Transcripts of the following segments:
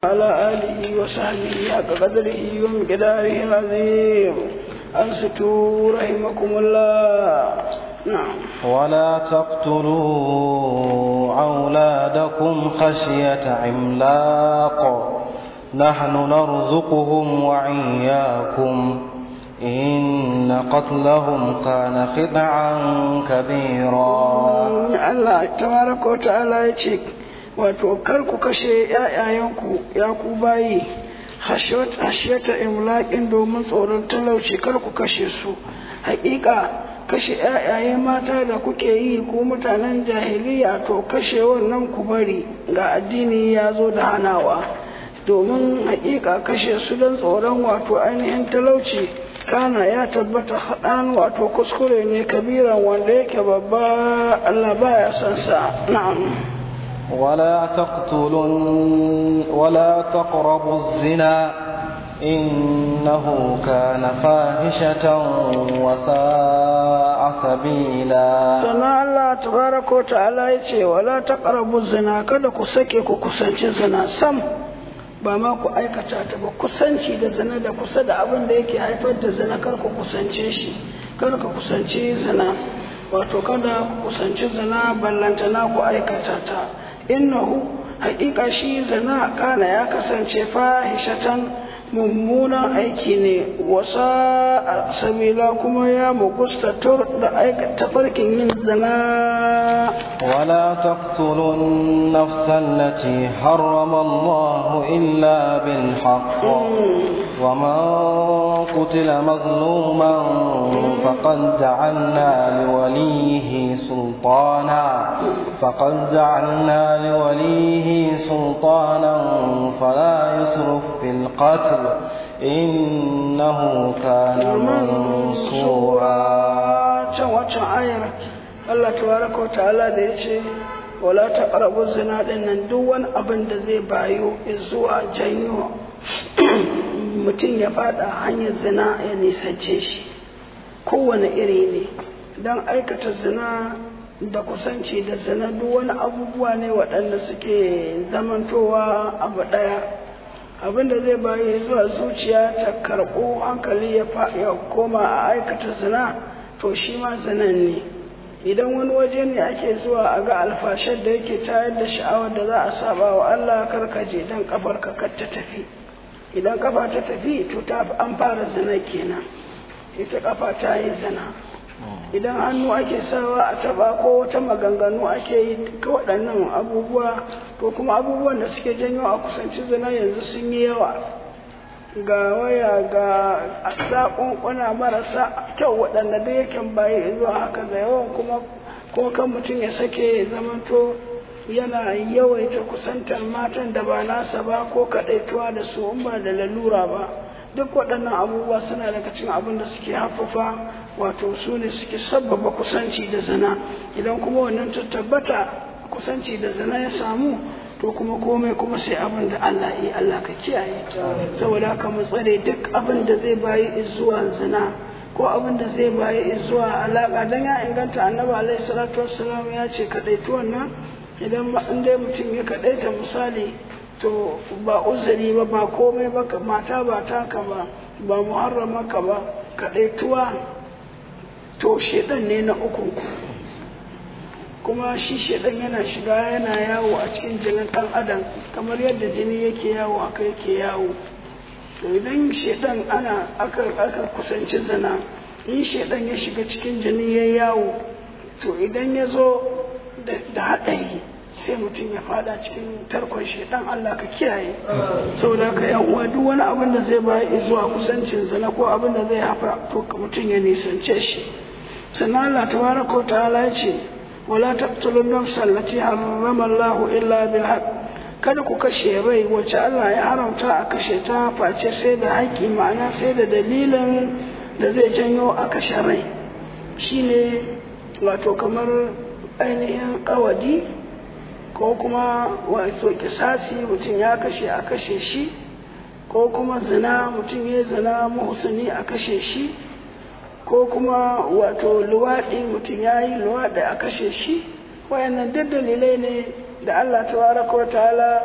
على آله وصحبه حق قدره ومقداره العظيم أنصتوا رحمكم الله نعم ولا تقتلوا أولادكم خشية عملاق نحن نرزقهم وإياكم إن قتلهم كان خطعا كبيرا الله تبارك وتعالى يتشك wato kar ku kashe ‘ya'yayenku ya ku bayi hashiyata imlaƙin domin tsoron talauci kar ku kashe su haƙiƙa kashe ‘ya'yaye mata da kuke yi ku mutanen jahiliya to kashe wannan ku bari ga addini ya zo da hanawa domin haƙiƙa kashe su don tsoron wato ainihin talauci kana ya tabbata haɗan wato kuskure ne kabiran wanda yake babba Allah baya son sa na'am ولا تقتلوا ولا تقربوا الزنا إنه كان فاحشة وساء سبيلا سنة الله تبارك وتعالى يتي ولا تقربوا الزنا kada ku sake ku kusanci zina sam ba ma ku aikata ta ba kusanci da zina da kusa da abin da yake haifar da zina kar ku kusance shi kar ku kusanci zina wato kada ku kusanci zina ballantana ku aikata ta innahu haƙiƙa shi zina kana ya kasance fahishatan mummunan aiki ne wasa sabila kuma ya mugusta tur da aikata farkin yin zina ولا تقتلوا النفس التي حرم الله إلا بالحق ومن قتل مظلوما فقد جعلنا لوليه سلطانا فقد جعلنا لوليه سلطانا فلا يسرف في القتل إنه كان منصورا Allah tabaraka wa ta'ala da ya ce wala taqrabu zina din nan duk wani abin da zai bayo zuwa janyo mutum ya fada hanyar zina ya nisance shi kowane iri ne don aikata zina da kusanci da zina duk wani abubuwa ne waɗanda suke zamantowa abu ɗaya abin da zai bayi zuwa zuciya ta karɓo hankali ya koma a aikata zina to shi ma zinan ne idan wani waje ne ake zuwa a ga alfashar da yake tayar da sha'awar da za a saba wa Allah karkaje dan kafar ka ta tafi idan kafa ta tafi to ta an fara zina kenan ita kafa ta yi zina idan hannu ake sawa a taba ko wata maganganu ake yi duka waɗannan abubuwa to kuma abubuwan da suke janyo a kusanci zina yanzu sun yi yawa ga waya ga zaƙunƙuna marasa kyau waɗanda da yake bayi zuwa haka da yawan kuma ko kan mutum ya sake zamanto yana yawaita kusantar matan da ba nasa ba ko kaɗaituwa da su in ba da lalura ba duk waɗannan abubuwa suna daga cikin abin da suke haffafa wato su ne suke sabbaba kusanci da zina idan kuma wannan ta tabbata kusanci da zina ya samu to kuma komai kuma sai abin da Allah yi Allah ka kiyaye saboda haka mu tsare duk abin da zai bayi zuwa zina ko abin da zai bayi zuwa alaka dan ya inganta annabi alaihi salatu wassalam ya ce kadaitu wannan idan in dai mutum ya kadaita misali to ba uzuri ba ba komai ba mata ba taka ba ba muharrama ka ba kadaituwa to shedan ne na uku kuma shi shedan yana shiga yana yawo a cikin jinin ɗan adam kamar yadda jini yake yawo haka yake yawo to idan shedan ana aka aka kusanci zina in shedan ya shiga cikin jini ya yawo to idan ya zo da haɗari sai mutum ya fada cikin tarkon shedan Allah ka kiyaye saboda ka yan uwa duk wani abin da zai bayi zuwa kusancin zina ko abin da zai hafa to mutum ya nisance shi sannan Allah tabaraka wa ta'ala ya ce ولا تقتلوا النفس التي حرم الله إلا بالحق kada ku kashe rai wacce Allah ya haramta a kashe ta face sai da haƙƙi ma'ana sai da dalilin da zai janyo a kashe rai shine wato kamar ainihin ƙawadi ko kuma wato kisasi mutum ya kashe a kashe shi ko kuma zina mutum ya zina muhsini a kashe shi ko kuma wato luwaɗi mutum ya yi luwaɗi a kashe shi wayannan duk dalilai ne da Allah tabaraka wa ta'ala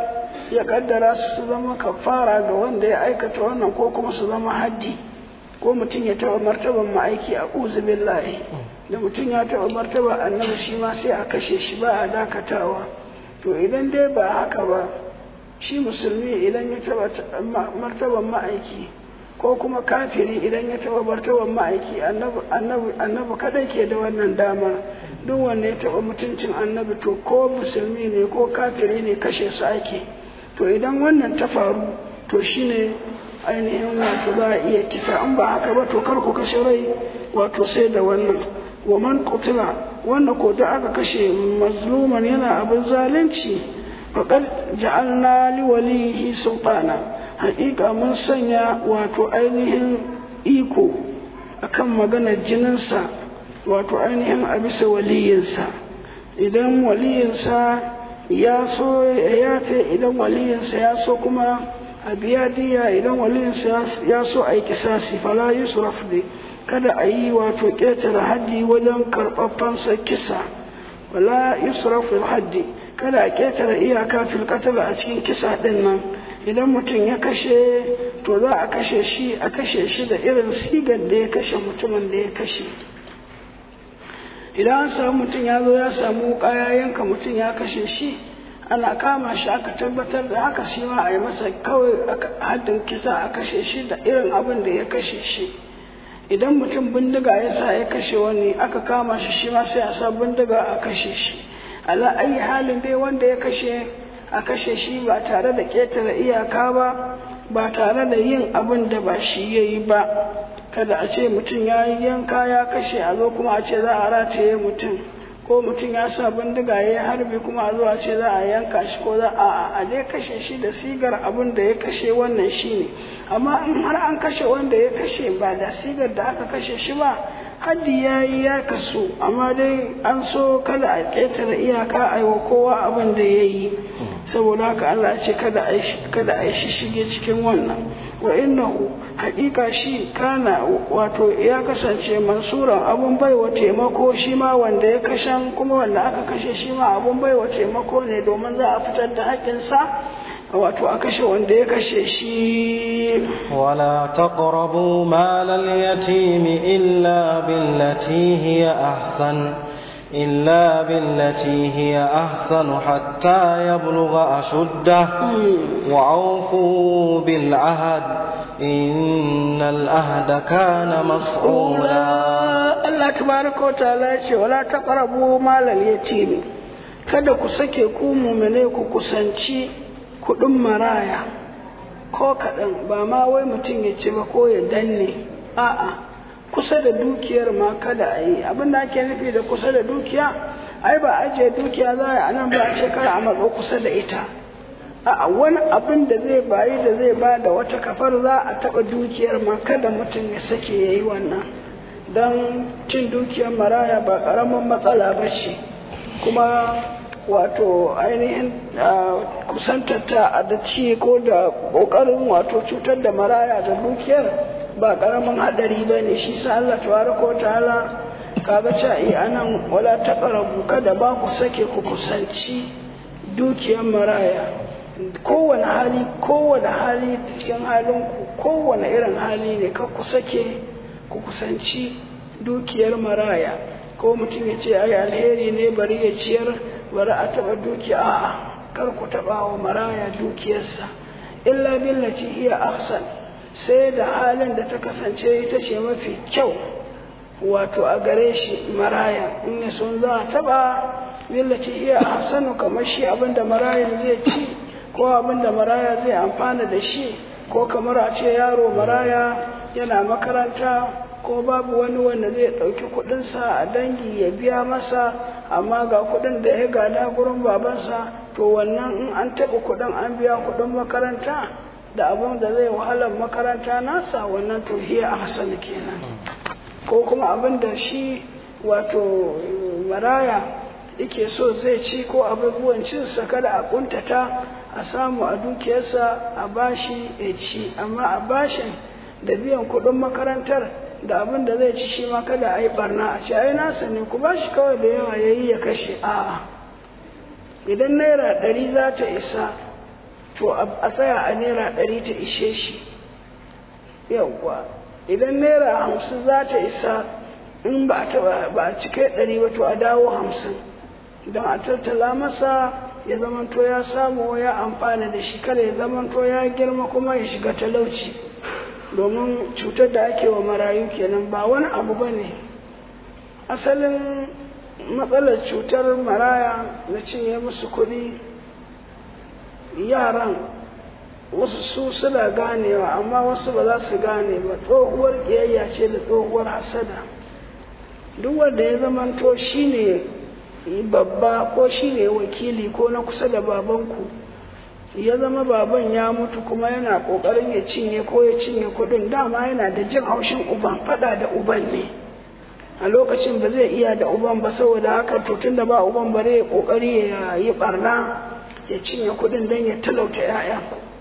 ya kaddara su su zama kafara ga wanda ya aikata wannan ko kuma su zama haddi ko mutum ya taɓa martaban ma'aiki a billahi da mutum ya taɓa martaba annabi shi ma sai a kashe shi ba a dakatawa to idan dai ba haka ba shi musulmi idan ya taɓa martaban ma'aiki ko kuma kafiri idan ya taɓa martaban ma'aiki annabi kadai ke da wannan damar duk wanda ya taɓa mutuncin annabi to ko musulmi ne ko kafiri ne kashe su ake to idan wannan ta faru to shine ainihin wato za a iya kisa in ba haka ba to kar ku kashe rai wato sai da wannan wa man qutila wanda ko da aka kashe mazluman yana abin zalunci faqad ja'alna li walihi sultana haƙiƙa mun sanya wato ainihin iko akan maganar jininsa wato ainihin a bisa waliyinsa idan waliyinsa ya so ya yafe idan waliyinsa ya so kuma a biya diya idan waliyinsa ya so a yi kisasi fala yusraf ne kada a yi wato ƙetare haddi wajen karɓaɓɓansa kisa wala yusraf haddi kada a ƙetare iyaka fil a cikin kisa ɗin nan idan mutum ya kashe to za a kashe shi a kashe shi da irin sigar da ya kashe mutumin da ya kashe idan an samu mutum ya zo ya samu wuka ya yanka mutum ya kashe shi ana kama shi aka tabbatar da haka shi ma a yi masa kawai haddin kisa a kashe shi da irin abin da ya kashe shi idan mutum bindiga ya sa ya kashe wani aka kama shi shi ma sai a sa bindiga a kashe shi ala ayi halin dai wanda ya kashe a kashe shi ba tare da ƙetare iyaka ba ba tare da yin abin da ba shi ya yi ba kada a ce mutum ya yi yanka ya kashe a zo kuma a ce za a rataye mutum ko mutum ya sa bindiga ya yi harbi kuma a zo a ce za a yanka shi ko za a a dai kashe shi da sigar abin da ya kashe wannan shi ne amma in har an kashe wanda ya kashe ba da sigar da aka kashe shi ba haddi ya yi ya kasu amma dai an so kada a ƙetare iyaka a yi wa kowa abin da ya yi saboda haka Allah ce kada a yi shi shige cikin wannan wa innahu haƙiƙa shi kana wato ya kasance mansuran abun baiwa taimako shi ma wanda ya kashen kuma wanda aka kashe shi ma abun baiwa taimako ne domin za a fitar da haƙƙinsa wato a kashe wanda ya kashe shi ولا تقربوا مال اليتيم إلا بالتي هي أحسن إلا بالتي هي أحسن حتى يبلغ أشده وأوفوا بالعهد إن العهد كان مسؤولا Allah tabaraka wa ta'ala ya ce wala taqrabu malal yatim kada ku sake ku mu'mine ku kusanci kuɗin maraya ko kaɗan ba ma wai mutum ya ce ba ko ya danne a'a kusa da dukiyar ma kada a yi abin da ake nufi da kusa da dukiya ai ba ajiye dukiya za a nan ba a ce kar a matso kusa da ita a wani abin da zai bayi da zai ba da wata kafar za a taɓa dukiyar ma kada mutum ya sake ya yi wannan don cin dukiyar maraya ba ƙaramin matsala ba ce kuma wato ainihin kusantarta a da ci ko da ƙoƙarin wato cutar da maraya da dukiyar ba ƙaramin haɗari ba ne shi sa Allah tabaraka ta'ala kaga ca iya anan wala taqrabu kada ba ku sake ku kusanci dukiyar maraya kowane hali kowane hali cikin halinku kowane irin hali ne ka ku sake ku kusanci dukiyar maraya ko mutum ya ce ai alheri ne bari ya ciyar bari a taɓa dukiya a'a kar ku taɓa wa maraya dukiyarsa illa billati hiya ahsan sai da halin da ta kasance ita ce mafi kyau wato a gare shi maraya in ya sun za a taɓa billati hiya ahsanu kamar shi abinda marayan zai ci ko abinda maraya zai amfana da shi ko kamar a ce yaro maraya yana makaranta ko babu wani wanda zai ɗauki kuɗinsa a dangi ya biya masa amma ga kuɗin da ya gada gurin babansa to wannan in an taɓa kuɗin an biya kuɗin makaranta da abin da zai wahalar makaranta nasa wannan to hiya a hasan kenan ko kuma abin da shi wato maraya yake so zai ci ko abubuwan cinsa kada a kuntata a samu a dukiyarsa a bashi ya ci amma a bashin da biyan kuɗin makarantar da abin da zai ci shi ma kada a yi barna a ce ai nasa ne ku bashi kawai da yawa ya yi ya kashe a'a idan naira ɗari za ta isa to a tsaya a naira ɗari ta ishe shi yawwa idan naira hamsin za ta isa in ba a cike ɗari ba to a dawo hamsin don a tattala masa ya zamanto ya samu ya amfana da shi kada ya zamanto ya girma kuma ya shiga talauci domin cutar da ake wa marayu kenan ba wani abu ba ne asalin matsalar cutar maraya na cinye musu kuɗi yaran wasu su suna ganewa amma wasu ba za su gane ba tsohuwar ƙiyayya ce da tsohuwar hasada duk wanda ya zamanto shi ne babba ko shi ne wakili ko na kusa da babanku ya zama baban ya mutu kuma yana ƙoƙarin ya cinye ko ya cinye kuɗin dama yana da jin haushin uban faɗa da uban ne a lokacin ba zai iya da uban ba saboda haka to tun da ba uban ba zai ƙoƙari ya yi ɓarna ya cinye kuɗin don ya talauta 'ya'ya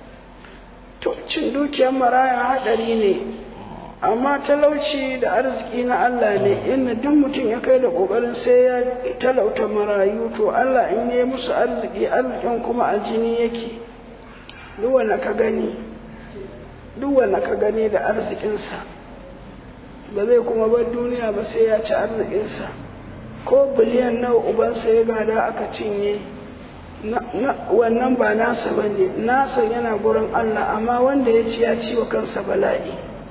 to cin dukiyar maraya haɗari ne amma talauci da arziki na Allah ne inda duk mutum ya kai da ƙoƙarin sai ya talauta marayu to Allah in yi musu arziki arzikin kuma a jini yake duk wanda ka gani duk wanda ka gani da arzikinsa ba zai kuma bar duniya ba sai ya ci arzikinsa ko biliyan nawa ubansa ya gada aka cinye wannan ba nasa ba ne nasa yana gurin Allah amma wanda ya ci ya ci wa kansa bala'i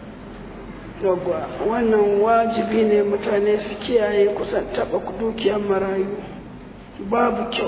yawwa wannan wajibi ne mutane su kiyaye kusan taɓa dukiyar marayu babu kyau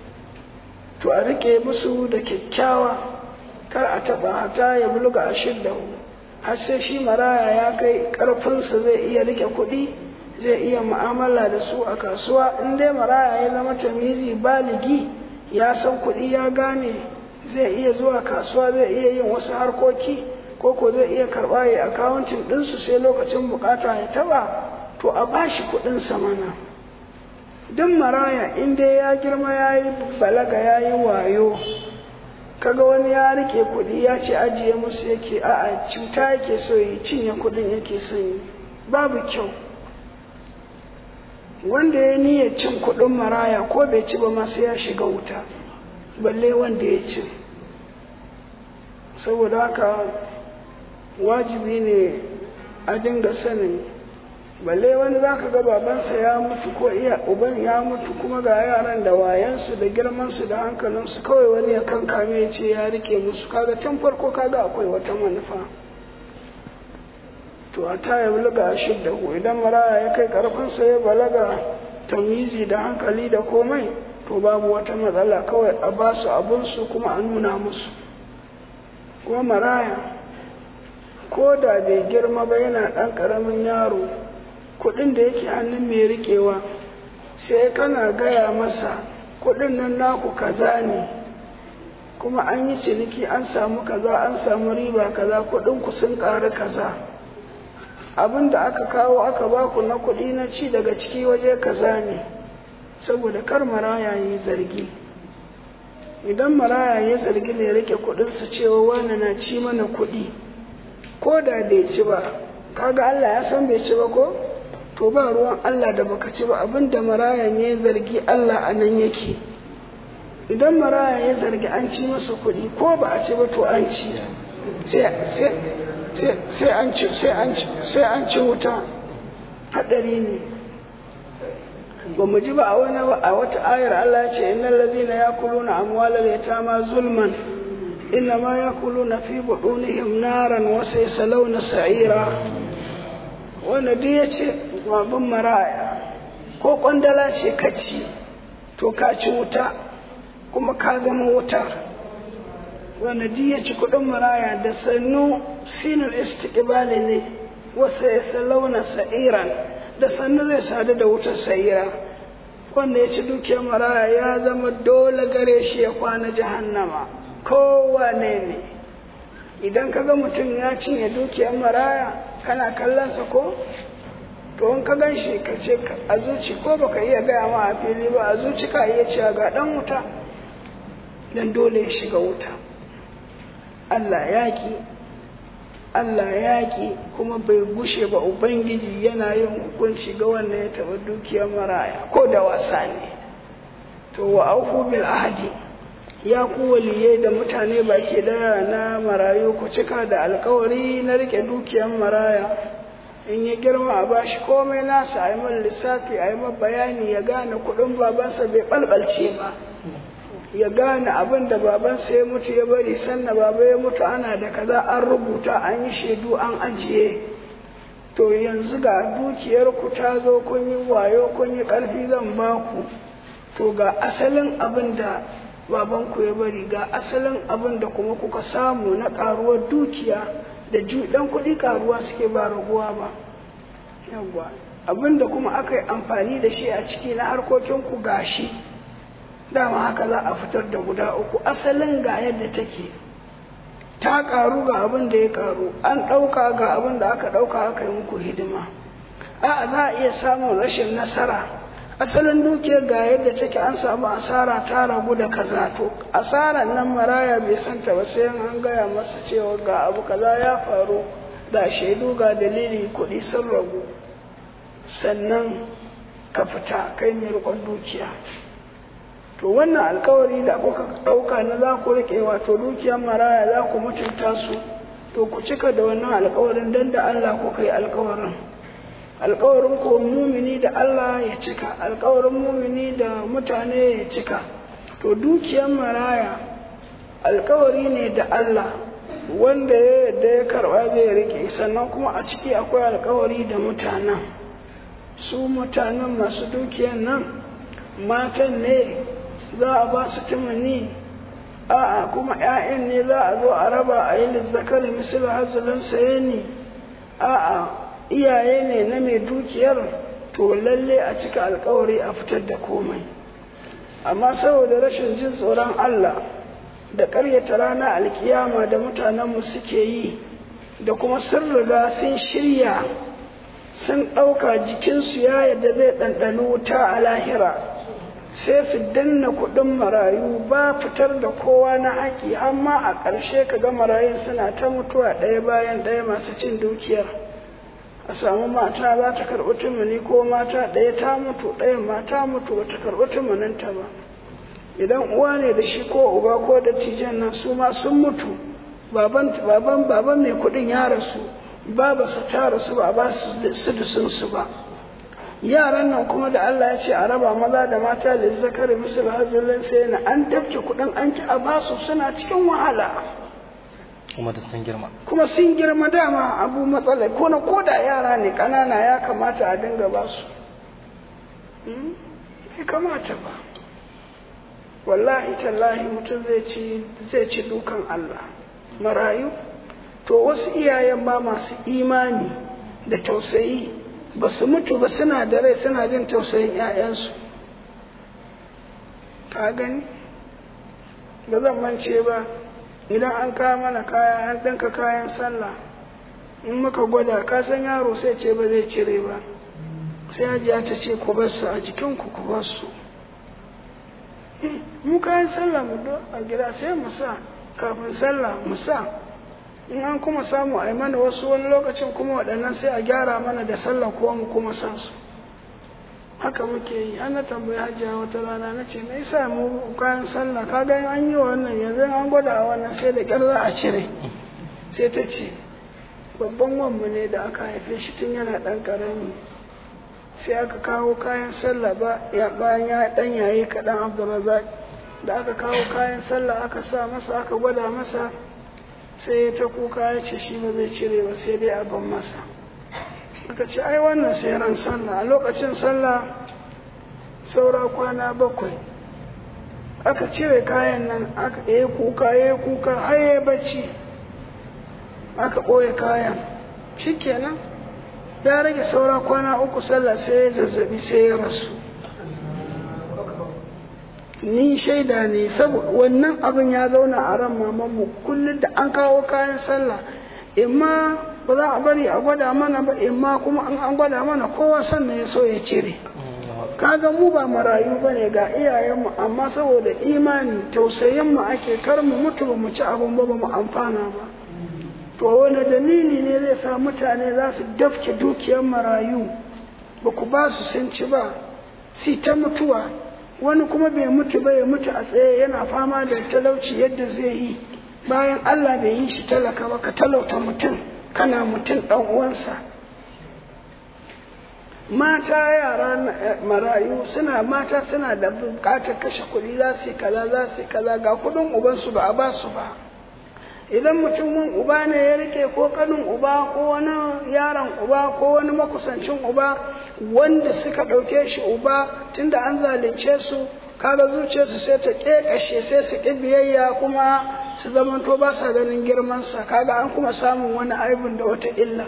to a rike musu da kyakkyawa kar a taɓa hata ya bulga a shiddahu har sai shi maraya ya kai ƙarfinsa zai iya rike kuɗi zai iya mu'amala da su a kasuwa in dai maraya ya zama tamizi baligi ya san kuɗi ya gane zai iya zuwa kasuwa zai iya yin wasu harkoki ko ko zai iya karɓa ya akawuntin ɗinsu sai lokacin bukata ya taɓa to a bashi kuɗinsa mana duk maraya in dai ya girma ya yi balaga ya yi wayo kaga wani ya rike kuɗi ya ce ajiye musu yake a'a cuta yake so yi cinye kuɗin yake son yi babu kyau wanda ya niyyar cin kuɗin maraya ko bai ci ba ma sai ya shiga wuta balle wanda ya ci saboda haka wajibi ne a dinga sanin balle wani za ka ga babansa ya mutu ko iya uban ya mutu kuma ga yaran da wayansu da girmansu da hankalinsu kawai wani ya kankame ya ce ya rike musu kaga tun farko kaga akwai wata manufa to a ta ya bulaga a shidda ku idan maraya ya kai karfinsa ya balaga tamizi da hankali da komai to babu wata matsala kawai a ba su abinsu kuma a nuna musu kuma maraya ko da bai girma ba yana ɗan ƙaramin yaro kuɗin da yake hannun mai riƙewa sai kana gaya masa kuɗin nan naku kaza ne kuma an yi ciniki an samu kaza an samu riba kaza kuɗin ku sun ƙari kaza abin da aka kawo aka baku na kuɗi na ci daga ciki waje kaza ne saboda kar maraya yi zargi idan maraya ya zargi mai rike kuɗinsa cewa wani na ci mana kuɗi ko da bai ci ba kaga Allah ya san bai ci ba ko to ba ruwan Allah da baka ci ba abinda marayan ya zargi Allah a nan yake idan maraya ya zargi an ci masa kuɗi ko ba a ci ba to an ci sai an ci sai an ci wuta haɗari ne ba mu ji ba a wani a wata ayar Allah ya ce innal ladzina yakuluna amwalal yatama zulman إنما يأكلون في بطونهم نارا وسيصلون سعيرا wanda duk ya ce babin maraya ko kwandala ce ka ci to ka ci wuta kuma ka zama wuta wanda duk ya ci kudin maraya da sannu sinul istiqbali ne wasa ya salauna sa'iran da sannu zai sadu da wutar sa'ira wanda ya ci dukiyar maraya ya zama dole gare shi ya kwana jahannama kowane ne idan kaga mutum ya cinye dukiyar maraya kana kallonsa ko to in ka gan shi ka ce a zuci ko baka iya gaya ma a fili ba a zuci ka iya cewa ga dan wuta dan dole ya shiga wuta Allah yaƙi Allah yaƙi kuma bai gushe ba Ubangiji yana yin hukunci ga wanda ya taɓa dukiyar maraya ko da wasa ne to wa auku bil ahdi ya ku waliyai da mutane baki daya na marayu ku cika da alkawari na rike dukiyar maraya in ya girma a bashi komai nasa a yi man lissafi a yi man bayani ya gane kudin babansa bai balbalce ba ya gane abin da babansa ya mutu ya bari sannan baba ya mutu ana da kaza an rubuta an yi shaidu an ajiye to yanzu ga dukiyar ku ta zo kun yi wayo kun yi karfi zan ba ku to ga asalin abin da babanku ya bari ga asalin abin da kuma kuka samu na karuwar dukiya da dan kuɗi karuwa suke ba raguwa ba yawwa abin da kuma aka yi amfani da shi a ciki na harkokinku gashi dama haka za a fitar da guda uku asalin ga yadda take ta karu ga abin da ya karu an ɗauka ga abin da aka ɗauka aka yi muku hidima a za a iya samun rashin nasara asalin dukiyar ga yadda take an samu asara ta ragu da kaza to asarar nan maraya bai santa ba sai an gaya masa cewa ga abu kaza ya faru ga shaidu ga dalili kuɗi sun ragu sannan ka fita kai mai riƙon dukiya to wannan alkawari da kuka ɗauka na za ku riƙe wato dukiyar maraya za ku mutunta su to ku cika da wannan alkawarin don da Allah kuka yi alkawarin alkawarin ko mumini da Allah ya cika alkawarin mumini da mutane ya cika to dukiyar maraya alkawari ne da Allah wanda ya yadda ya karba zai rike sannan kuma a ciki akwai alkawari da mutanen su mutanen masu dukiyar nan matan ne za a ba su tumani a'a kuma 'ya'yan ne za a zo a raba a yi lizzakari misali hazulun sayani a'a iyaye ne na mai dukiyar to lalle a cika alkawari a fitar da komai amma saboda rashin jin tsoron Allah da ƙaryata rana alkiyama da mutanenmu suke yi da kuma sun riga sun shirya sun ɗauka jikinsu ya yadda zai ɗanɗani wuta a lahira sai su danna kuɗin marayu ba fitar da kowa na haƙi amma a ƙarshe ka ga marayun suna ta mutuwa ɗaya bayan ɗaya masu cin dukiyar a samu mata za ta karɓi tumuni ko mata ɗaya ta mutu ɗaya ma ta mutu ba ta karɓi tumuninta ba idan uwa ne da shi ko uba ko da tijan nan su ma sun mutu baban baban baban mai kuɗin ya rasu baba su ta rasu ba ba su su su ba yaran nan kuma da Allah ya ce a raba maza da mata da zakari misal hajjulin sai na an tafke kuɗin an ki a basu suna cikin wahala kuma da sun girma kuma sun girma dama abu matsala ko na koda yara ne ƙanana ya kamata a dinga ba su bai kamata ba wallahi tallahi mutum zai ci zai ci dukan Allah marayu to wasu iyayen ma masu imani da tausayi ba su mutu ba suna da rai suna jin tausayin 'ya'yansu ka gani ba zan mance ba idan an kawo mana kaya an ɗinka kayan sallah in muka gwada ka san yaro sai ce ba zai cire ba sai hajiya ta ce ku bar su a jikinku ku bar su mu kayan sallah mu do a gida sai mu sa kafin sallah mu sa in an kuma samu a mana wasu wani lokacin kuma waɗannan sai a gyara mana da sallah ko mu kuma sa su haka muke yi ana tambayi hajiya wata rana na ce me yasa mu kayan sallah ka ga an yi wannan yanzu an gwada a wannan sai da kyar za a cire sai ta ce babban wanmu ne da aka haife shi tun yana ɗan ƙarami sai aka kawo kayan sallah ba ya bayan ya ɗan yayi kaɗan abdulrazak da aka kawo kayan sallah aka sa masa aka gwada masa sai ya ta kuka ya ce shi ba zai cire ba sai dai a ban masa aka ce ai wannan sai ran sallah a lokacin sallah saura kwana bakwai aka cire kayan nan aka yi kuka ya kuka har ya bacci aka ɓoye kayan shikenan ya rage saura kwana uku sallah sai ya zazzabi sai ya rasu ni shaida ne saboda wannan abin ya zauna a ran mamanmu kullum da an kawo kayan sallah imma ba za a bari a gwada mana ba imma kuma an an gwada mana kowa sannan ya so ya cire kaga mu ba marayu ba ne ga iyayenmu amma saboda imani tausayinmu ake kar mu mutu ba mu ci abin ba ba mu amfana ba to wani dalili ne zai sa mutane za su dafke dukiyar marayu ba ku ba su sun ci ba si ta mutuwa wani kuma bai mutu ba ya mutu a tsaye yana fama da talauci yadda zai yi bayan Allah bai yi shi talaka ba ka talauta mutum kana mutum ɗan uwansa mata yara marayu suna mata suna da bukatar kashe kuɗi za su yi kaza za su yi kaza ga kuɗin ubansu ba a ba su ba idan mutumin uba ne ya rike ko kanin uba ko wani yaron uba ko wani makusancin uba wanda suka ɗauke shi uba tunda an zalunce su kaga zuciyarsu sai ta ƙeƙashe sai su ƙi biyayya kuma su zamanto ba sa ganin girmansa kaga an kuma samun wani aibin da wata illa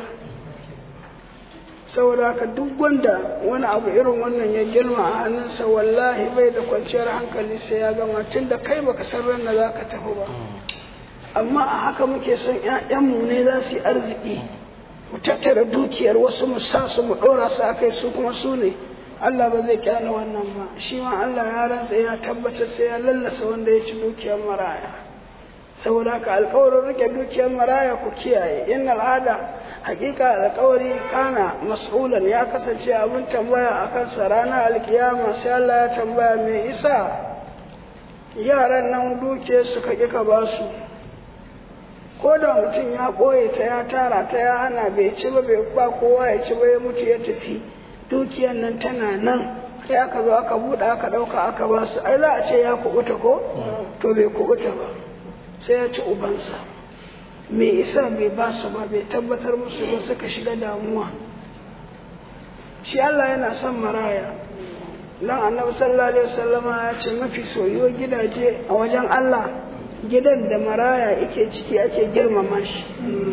saboda haka duk wanda wani abu irin wannan ya girma a hannunsa wallahi bai da kwanciyar hankali sai ya gama tunda kai baka san ran da za ka tafi ba amma a haka muke son ‘ya'yanmu ne za su yi arziki mu tattara dukiyar wasu mu sa su mu ɗora su a kai su kuma su ne Allah ba zai kyale wannan ba shi ma Allah ya rantsa ya tabbatar sai ya lallasa wanda ya ci dukiyar maraya saboda haka alkawarin rike dukiyar maraya ku kiyaye in al'ada hakika alkawari kana mas'ulan ya kasance abin tambaya a kansa ranar alkiyama sai Allah ya tambaya me isa yaran nan duke suka ƙi ka ba su ko da mutum ya ɓoye ta ya tara ta ya hana bai ci ba bai ba kowa ya ci ba ya mutu ya tafi dukiyar nan tana nan kai aka zo aka buɗe aka ɗauka aka ba su ai za a ce ya kuɓuta ko to bai kuɓuta ba sai ya ci ubansa me isa bai ba su ba bai tabbatar musu ba suka shiga damuwa shi Allah yana son maraya dan annabi sallallahu alaihi wasallama ya ce mafi soyuwar gidaje a wajen Allah gidan da maraya yake ciki ake girmama shi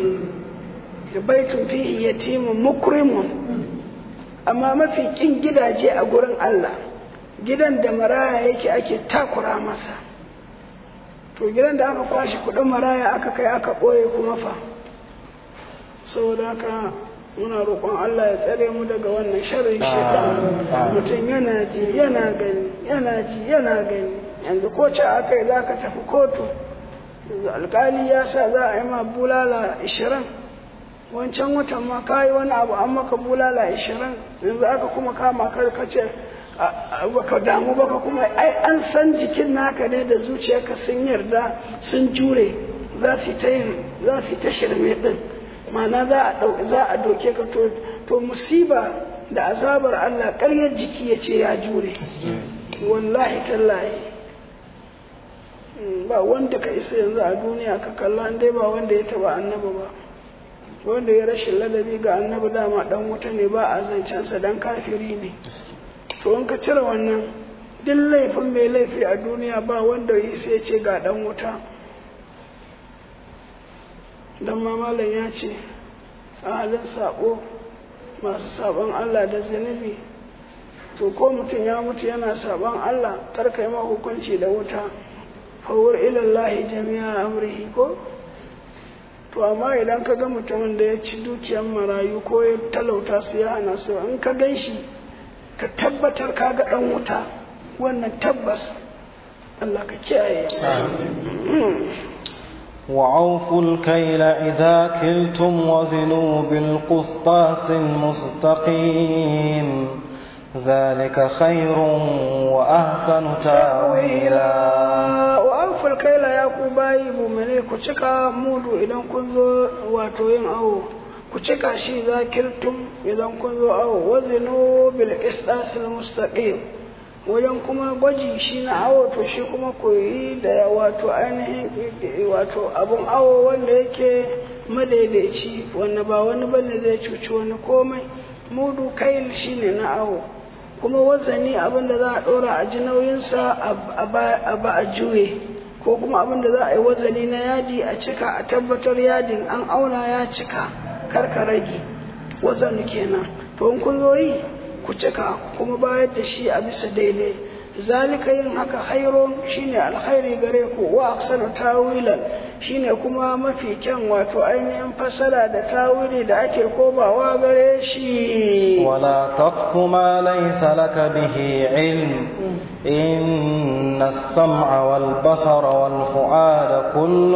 da baitun fihi yatimun mukrimun amma mafi kin gidaje a gurin Allah gidan da maraya yake ake takura masa to gidan da aka kwashi kudin maraya aka kai aka ɓoye kuma fa saboda haka muna roƙon Allah ya tsare mu daga wannan sharrin shaitan mutum yana ji yana gani yana ji yana gani yanzu ko ce aka yi za ka tafi kotu yanzu alkali ya sa za a yi ma bulala ishirin wancan watan ma ka yi wani abu an maka bulala ishirin yanzu aka kuma kama kar ka ce baka damu baka kuma ai an san jikin naka ne da zuciyarka sun yarda sun jure za su ta yin za su ta shirme din ma'ana za a za a doke ka to to musiba da azabar Allah ƙaryar jiki ya ce ya jure wallahi tallahi ba wanda ka isa yanzu a duniya ka kalla dai ba wanda ya taba annabi ba wanda ya rashin ladabi ga annabi dama dan wuta ne ba a zancensa dan kafiri ne to in ka cire wannan duk laifin mai laifi a duniya ba wanda ya sai ce ga dan wuta dan mamalan ya ce a halin sabo masu sabon Allah da zunubi to ko mutum ya mutu yana sabon Allah karka yi ma hukunci da wuta fawar ilallahi jami'a amrihi ko to amma idan ka ga mutumin da ya ci dukiyar marayu ko ya talauta su ya hana su in ka gan shi ka tabbatar ka ga dan wuta wannan tabbas Allah ka kiyaye وأوفوا الكيل إذا كلتم وزنوا بالقسطاس المستقيم ذلك خير وأحسن تاويلا wa'aful kaila ya ku bayi mumane ku cika mudu idan kun zo wato yin awo ku cika shi zakirtum idan kun zo awo wazinu bil qistasil mustaqim wajen kuma gwaji shi na awo to shi kuma ku yi da wato ainihin wato abun awo wanda yake madaidaici wanda ba wani bane zai cuci wani komai mudu kail shine na awo kuma wazani abin da za a ɗora a ji nauyinsa a ba a juye ko kuma abin da za a yi wazani na yadi a cika a tabbatar yadin an auna ya cika karka rage wazanu kenan to in kun zo yi ku cika kuma bayar da shi a bisa daidai zalika yin haka hairo shine alkhairi gare ku wa aksanu tawilan shine kuma mafi kyan wato ainihin fasara da tawili da ake komawa gare shi ولا تقف ما ليس لك به علم إن السمع والبصر والفؤاد كل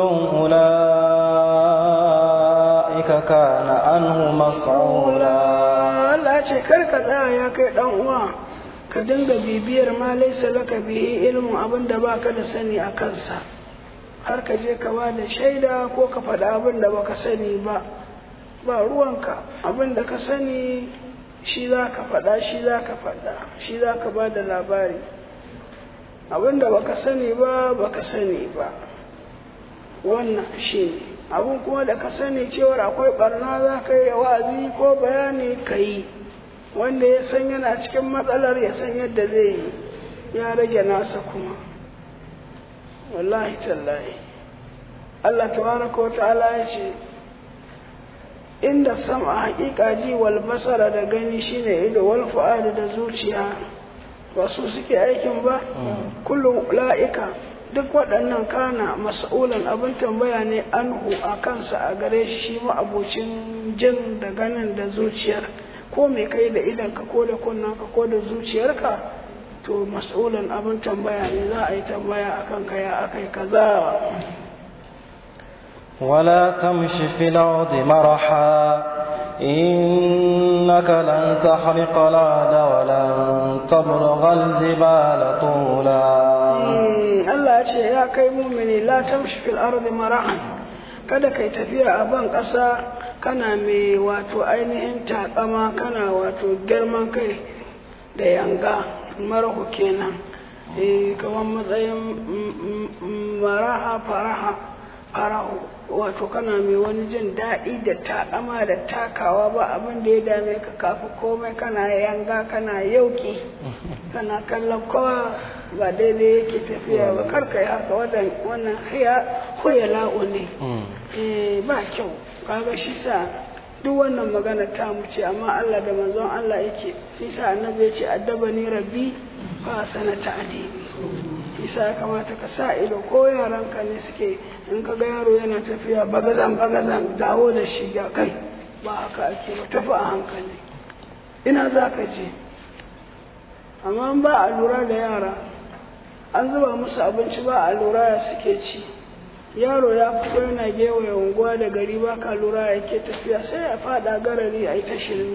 أولئك كان عنه مسعولا Allah ce karka tsaya ya kai dan uwa ka dinga bibiyar ma laisa laka bihi ilmin abin da baka da sani a kansa har ka je ka ba da shaida ko ka faɗa abin da baka sani ba ba ruwanka abin da ka sani shi za ka faɗa shi za ka faɗa shi za ka ba da labari abin da baka sani ba baka sani ba wannan shi ne abin kuma da ka sani cewar akwai ɓarna za ka yi wa'azi ko bayani ka yi wanda ya san yana cikin matsalar ya san yadda zai yi ya rage nasa kuma wallahi tallahi Allah tabaraka wa ta'ala ya ce inda sama haƙiƙa ji wal basara da gani shine ido wal fu'ada da zuciya ba su suke aikin ba kullum la'ika duk waɗannan kana mas'ulan abin tambaya ne anhu a kansa a gare shi shi ma'abocin jin da ganin da zuciyar ko mai kai da idanka ko da kunnanka ko da zuciyarka to mas'ulan abin tambaya ne za a yi tambaya akan kaya akai kaza ولا تمش في الأرض مرحا إنك لن تخرق الأرض ولن تبلغ الجبال طولا Allah ya ce ya kai mumini la tamshi fil ardi marahan kada kai tafiya a ban ƙasa kana mai wato ainihin takama kana wato girman kai da yanga marahu kenan eh kamar matsayin maraha faraha farahu wato kana mai wani jin daɗi da taƙama da takawa ba abin da ya dame ka kafi komai kana yanga kana yauki kana kallon kowa ba daidai yake tafiya ba karka yi haka wannan huya la'u ne ba kyau kaga shi sa duk wannan magana ta mu ce amma Allah da manzon Allah yake shi sa annabi ya ce addabani rabbi fa sanata adibi isa ya kamata ka sa ido ko yaranka ne suke in ka ga yaro yana tafiya bagazan bagazan dawo da shi ga kai ba haka ake ba tafi a hankali ina za ka je amma ba a lura da yara an zuba musu abinci ba a lura ya suke ci yaro ya fito yana gewaye unguwa da gari ba ka lura yake tafiya sai ya fada garari a yi ta shirme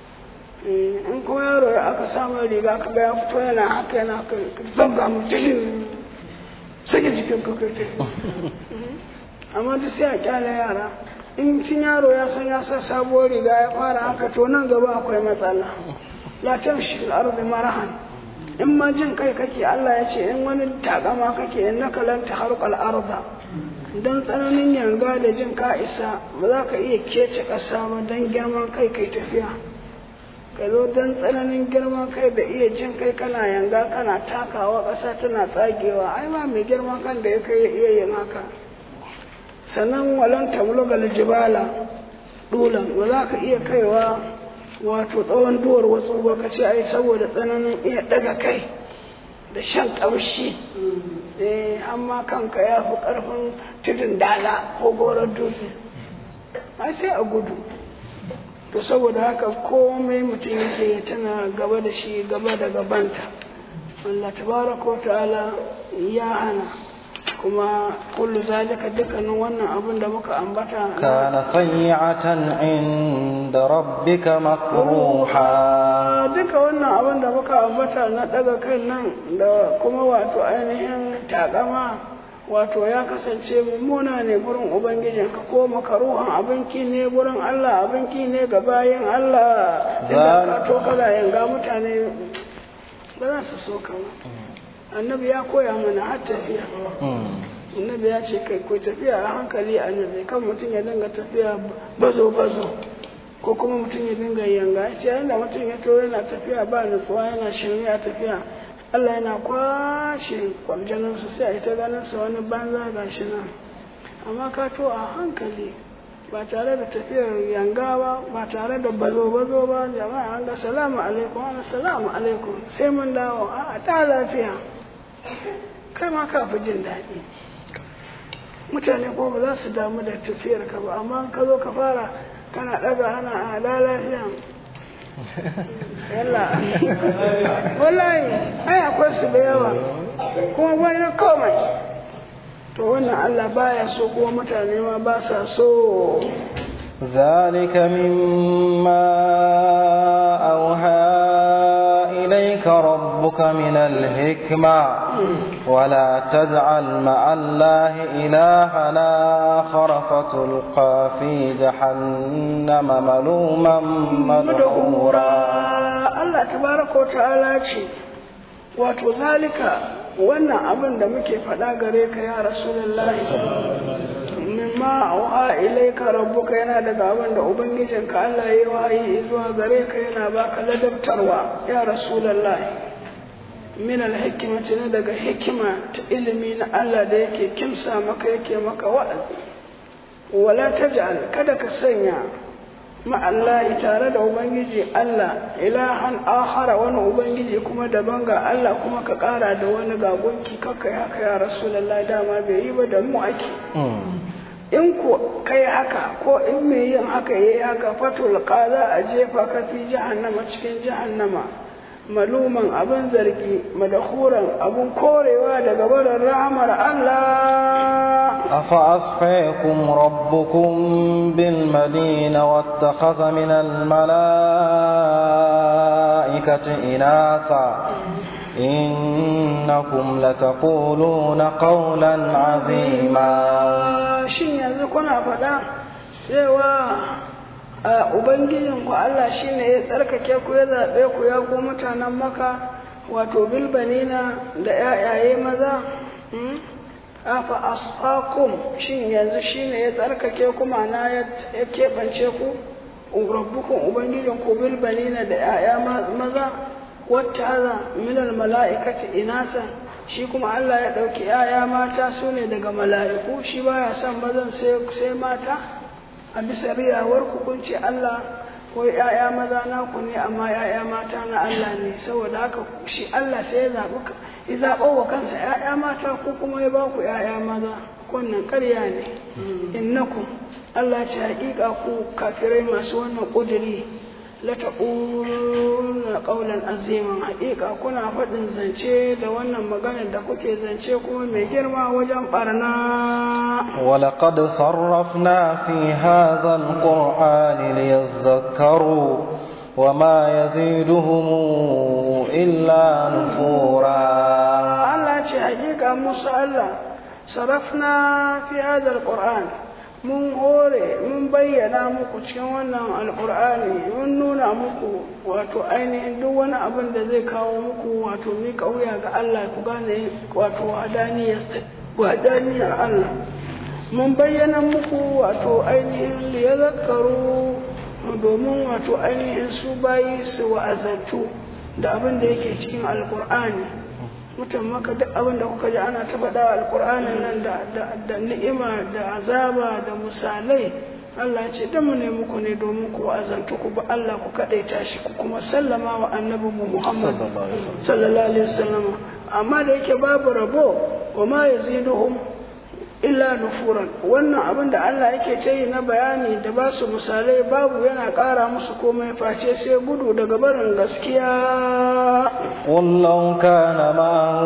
in kuma yaro ya aka samun riga ka ga ya fito yana haka yana haka zanga mu jikin sake jikin ka kai amma duk sai a kyale yara in cin yaro ya san ya sa sabuwar riga ya fara haka to nan gaba akwai matsala la tamshi al-ardi marahan in ma jin kai kake Allah ya ce in wani takama kake in naka lan taharqal arda dan tsananin yanga da jin ka isa ba za ka iya kece ƙasa ba dan girman kai kai tafiya ka zo don tsananin girman kai da iya jin kai kana yanga kana takawa ƙasa tana tsagewa ai ba mai girman kan da ya kai iya yin haka sannan walan tamlugal jibala dulan ba za ka iya kaiwa wato tsawon duwar wasu ba ka ce ai saboda tsananin iya daga kai da shan ƙamshi eh amma kanka ya fi ƙarfin tudun dala ko goron dutse ai sai a gudu to saboda haka komai mutum yake tana gaba da shi gaba da gabanta Allah tabaraka ta'ala ya hana kuma kullu zalika dukkanin wannan abin da muka ambata kana sayyi'atan inda rabbika makruha duka wannan abin da muka ambata na daga kai nan da kuma wato ainihin takama wato ya kasance mummuna ne gurin ubangijinka ko makaruhan abinki ne gurin Allah abinki ne ga bayan Allah idan ka to kana yanga mutane ba za su so ka ba annabi ya koya mana har tafiya annabi ya ce kai ko tafiya a hankali annabi kan mutum ya dinga tafiya bazo bazo ko kuma mutum ya dinga yanga ya ce yanda mutum ya to yana tafiya ba nutsuwa yana shirme a tafiya Allah yana kwashe kwarjaninsa sai a yi ta ganinsa wani banza ga shi nan amma ka to a hankali ba tare da tafiyar yanga ba ba tare da bazo-bazo ba jama'a an ga salamu alaikum ana salamu alaikum sai mun dawo a ta lafiya kai ma ka fi jin daɗi mutane ko ba za su damu da tafiyar ka ba amma ka zo ka fara kana ɗaga ana a da lafiya yalla wallahi ai akwai su da yawa kuma bayan komai to wannan Allah baya so kuma mutane ma ba sa so ذلك مما أوحى إليك ربك ربك من الحكمة ولا تجعل مع الله إلها آخر فتلقى في جهنم ملوما مدحورا Allah tabaraka ta'ala ce wato zalika wannan abin da muke faɗa gare ka ya rasulullahi mimma auha ilaika rabbuka yana daga abin da ubangijinka Allah ya yi wahayi zuwa gare ka yana baka ladabtarwa ya rasulullahi min alhikmati ne daga hikima ta ilimi na Allah da yake kimsa maka yake maka wa'azi wala taj'al kada ka sanya ma'allahi tare da ubangiji Allah ilahan akhara wani ubangiji kuma daban ga Allah kuma ka kara da wani gagonki kakkai haka ya rasulullahi dama bai yi ba da mu ake in ko kai haka ko in mai yin haka yayi haka fatul za a jefa ka fi jahannama cikin jahannama maluman abin zargi madahuran abin korewa daga barin rahamar Allah أفأصفيكم ربكم بالمدينة واتخذ من الملائكة إناثا إنكم لتقولون قولا عظيما shin yanzu kuna faɗa cewa a ubangijinku Allah shine ya tsarkake ku ya zaɓe ku ya ku mutanen maka wato bilbanina da ‘ya'yaye maza afa asfakum shin yanzu shine ya tsarkake ku ma'ana ya keɓance ku rabbukun ubangijinku bilbanina da ‘ya'ya maza wata haza minal mala'ikati inasa shi kuma Allah ya ɗauki ‘ya'ya mata su ne daga mala'iku shi baya son mazan sai mata a bisa riyawar hukunci Allah ko ‘ya'ya maza naku ne amma ‘ya'ya mata na Allah ne saboda haka shi Allah sai ya zaɓi ya zaɓo wa kansa ‘ya'ya mata ko kuma ya ba ku ‘ya'ya maza wannan ƙarya ne innakum Allah ce haƙiƙa ku kafirai masu wannan ƙuduri la taquluna qawlan aziman haƙiƙa kuna faɗin zance da wannan maganar da kuke zance kuma mai girma wajen barna ولقد صرفنا في هذا القرآن ليذكروا وما يزيدهم إلا نفورا Allah ce haƙiƙa Musa Allah sarafna fi hadha alquran mun hore mun bayyana muku cikin wannan alkur'ani mun nuna muku wato ainihin duk wani abin da zai kawo muku wato mika wuya ga Allah ku gane wato wadaniyar Allah mun bayyana muku wato ainihin liyazakkaru domin wato ainihin su bayi su wa'azantu da abin da yake cikin alkur'ani mutan maka duk abin da kuka ji ana ta faɗa alƙur'anin nan da ni'ima da azaba da misalai Allah ce da mu ne muku ne domin ku azantu ku ba Allah ku kaɗaita shi ku kuma sallama wa annabi mu Muhammad sallallahu alaihi wasallam amma da yake babu rabo wa ma yaziduhum illa nufuran wannan abin da Allah yake ta yi na bayani da ba su misalai babu yana ƙara musu komai face sai gudu daga barin gaskiya قل لو كان معه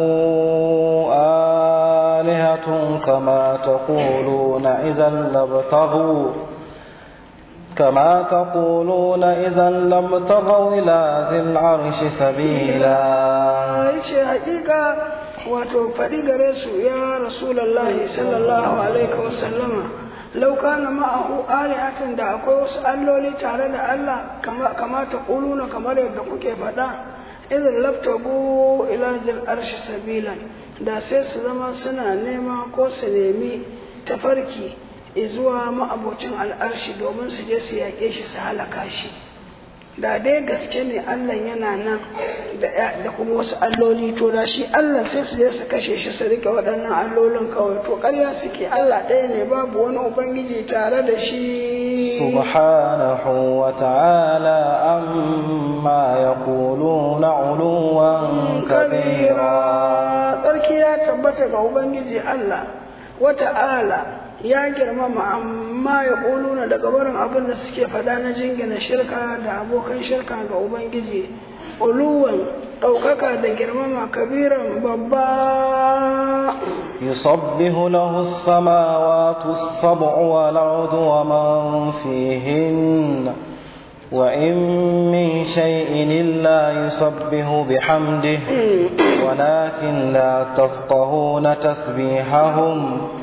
آلهة كما تقولون إذا لابتغوا كما تقولون إذا لابتغوا إلى ذي العرش سبيلا yace haƙiƙa wato faɗi gare su ya rasulallahi sallallahu alaihi wasallama lau kana ma'ahu alihatun da akwai wasu alloli tare da Allah kama ta ƙuluna kamar yadda kuke faɗa idan labtabu ila jil arshi sabilan da sai su zama suna nema ko su nemi tafarki zuwa ma'abocin al'arshi domin su je su yaƙe shi su halaka shi da dai gaske ne Allah yana nan da kuma wasu alloli to da shi Allah sai su je su kashe shi su rike waɗannan allolin kawai to ƙarya suke Allah ɗaya ne babu wani ubangiji tare da shi subhanahu wa ta'ala amma yaquluna uluwan kabira tsarki ya tabbata ga ubangiji Allah wa ta'ala ya girmama amma ya ƙuluna daga barin abin da suke faɗa na jingina shirka da abokan shirka ga Ubangiji, uluwan ɗaukaka da girmama kabiran babba. يصبح له السماوات السبع والأرض ومن فيهن وإن من شيء إلا يسبح بحمده ولكن لا تفقهون تسبيحهم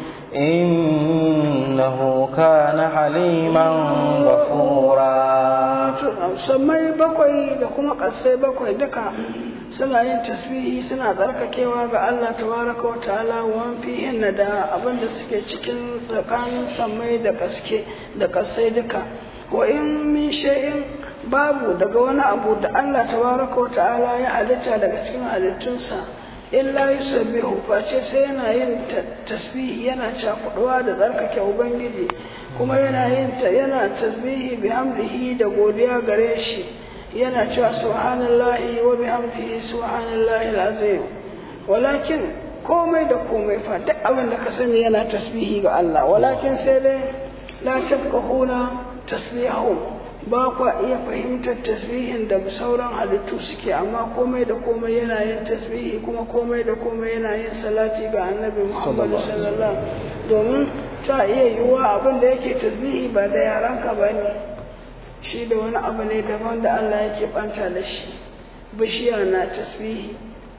إنه كان حليما غفورا sammai bakwai da kuma ƙasai bakwai duka suna yin tasbihi suna tsarkakewa ga Allah tabaraka wa ta'ala wa fihin da abin da suke cikin tsakanin sammai da kaske da ƙasai duka wa in min shay'in babu daga wani abu da Allah tabaraka wa ta'ala ya halitta daga cikin halittunsa illa yusabbihu face sai yana yin tasbihi yana cakuduwa da tsarkake ubangiji kuma yana yin ta yana tasbihi bihamdihi da godiya gare shi yana cewa subhanallahi wa bihamdihi subhanallahi alazim walakin komai da komai fa duk abin da ka sani yana tasbihi ga Allah walakin sai dai la tafqahuna tasbihahum ba kwa iya fahimtar tasbihin da sauran halittu suke amma komai da komai yana yin tasbihi kuma komai da komai yana yin salati ga annabi Muhammad sallallahu domin ta iya yiwuwa abin da yake tasbihi ba da yaranka ba ne shi da wani abu ne daban da Allah yake banta da shi bishiya na tasbihi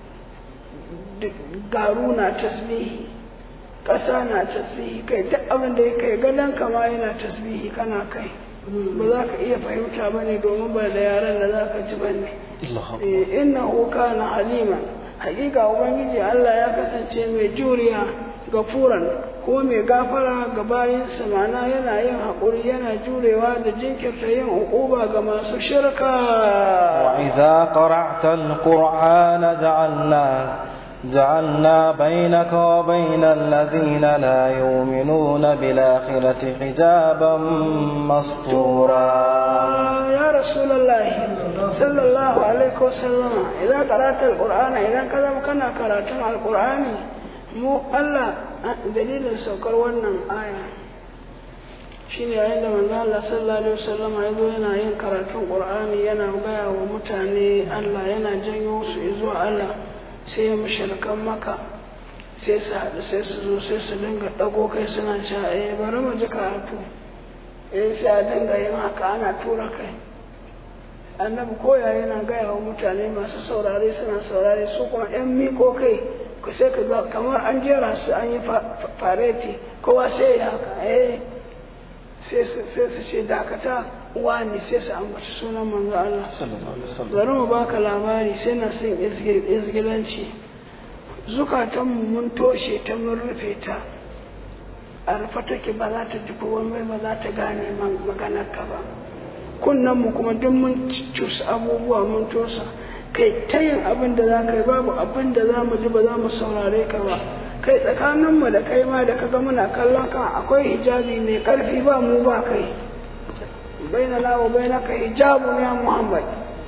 garu na tasbihi ƙasa na tasbihi kai duk abin da ya kai gadon kama yana tasbihi kana kai ba za ka iya fahimta ba ne domin ba da yaran da za ka ji ba ne inna huka na halima hakika ubangiji allah ya kasance mai juriya ga furan ko mai gafara ga bayansa mana yana yin haƙuri yana jurewa da jinkirta yin uquba ga masu shirka وإذا قرأت القرآن جعلنا جعلنا بينك وبين الذين لا يؤمنون بالآخرة حجابا مستورا يا رسول الله صلى الله عليه وسلم إذا قرأت القرآن إذا كذا كنا قرأت القرآن mu Allah dalilin saukar wannan aya shine yayin da manzo Allah sallallahu alaihi wasallam ya zo yana yin karatun Qur'ani yana gaya wa mutane Allah yana janyo su zuwa Allah sai ya mushrikan maka sai su haɗu sai su zo sai su dinga ɗago kai suna cewa eh bari mu ji karatu eh sai a dinga yin haka ana tura kai annabi koya yana gaya wa mutane masu saurare suna saurare su kuma 'yan miko kai ku sai ka ga kamar an jera su an yi fareti kowa sai ya haka eh sai su ce dakata wani sai su ambaci sunan manzo Allah bari mu baka labari sai na son izgilanci zukatanmu mun toshe ta mun rufe ta a rufe take ba za ta ji komai ba za ta gane maganar ka ba kunnen mu kuma duk mun cusa abubuwa mun tosa kai ta yin abin da za ka yi babu abin da za mu ji ba za mu saurare ka ba kai tsakaninmu da kai ma da kaga muna kallon kan akwai hijabi mai karfi ba mu ba kai baina lawa baina ka hijabu ya muhammad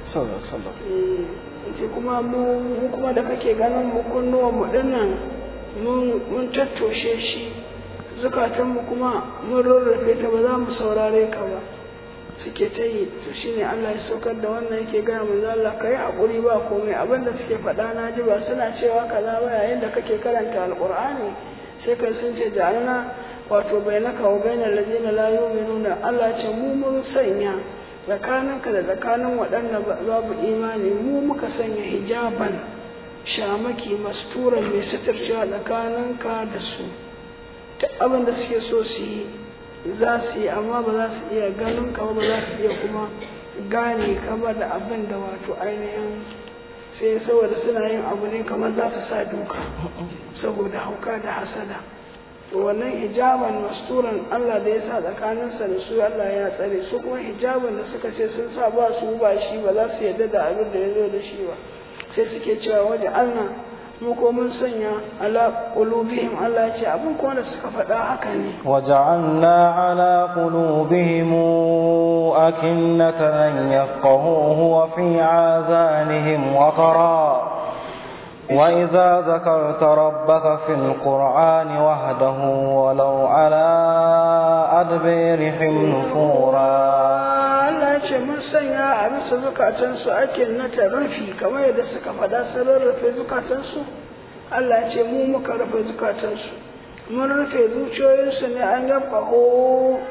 ce kuma mu kuma da kake ganin mu kunnuwan mu dinnan mun tattoshe shi zukatanmu kuma mun rarrafe ta ba za mu saurare ka ba suke ta yi to shine Allah ya saukar da wannan yake gaya manzo Allah kai hakuri ba komai abinda suke faɗa na ji ba suna cewa kaza ba yayin da kake karanta alqur'ani sai kai sun ce ja'alna wato bainaka wa bainal ladina la yu'minuna Allah ce mu mun sanya tsakaninka da tsakanin waɗanda babu imani mu muka sanya hijaban shamaki masturan mai suturcewa tsakaninka da su duk abin da suke so su yi za su yi amma ba za su iya ganin ka ba za su iya kuma gane ka ba da abin da wato ainihin sai saboda suna yin abu ne kamar za su sa duka saboda hauka da hasada wannan hijaban masturan Allah da ya sa tsakaninsa da su Allah ya tsare su kuma hijaban da suka ce sun sa ba su ba shi ba za su yarda da abin da ya zo da shi ba sai suke cewa waje Allah mu ko mun sanya ala qulubihim Allah ya ce abin kuma da suka faɗa haka ne وجعلنا على قلوبهم أكنة أن يفقهوه وفي آذانهم وقرا وإذا ذكرت ربك في القرآن وحده ولو على أدبيرهم نفورا Allah ce mun sanya a bisa zukatansu ake na rufi kamar yadda suka faɗa sun rarrafe zukatansu Allah ce mu muka rufe zukatansu mun rufe zuciyoyinsu ne an yabba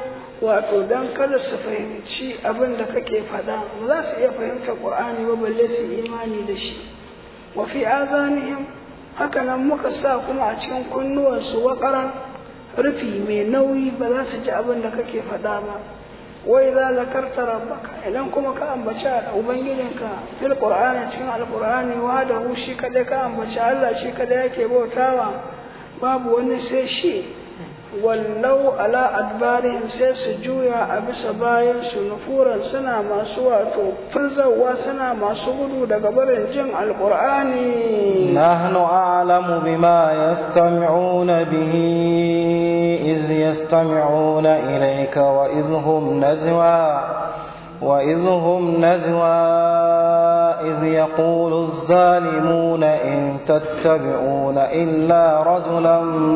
wato don kada su fahimci abin da kake faɗa ba za su iya fahimtar ƙur'ani ba balle su imani da shi wa fi azanihim haka nan muka sa kuma a cikin kunnuwansu waƙaran rufi mai nauyi ba za su ji abin da kake faɗa ba wai za zakarta rabbaka idan kuma ka ambaci ubangijinka fil qur'ani cikin alqur'ani wa da hu shi kadai ka ambaci Allah shi kadai yake bautawa babu wani sai shi wallau ala adbarihim sai su juya a bisa bayan su nufuran suna masu wato furzawa suna masu gudu daga barin jin alqur'ani نحن أعلم بما يستمعون به إذ يستمعون إليك وإذ هم نزوى وإذ هم نزوى إذ يقول الظالمون إن تتبعون إلا رجلا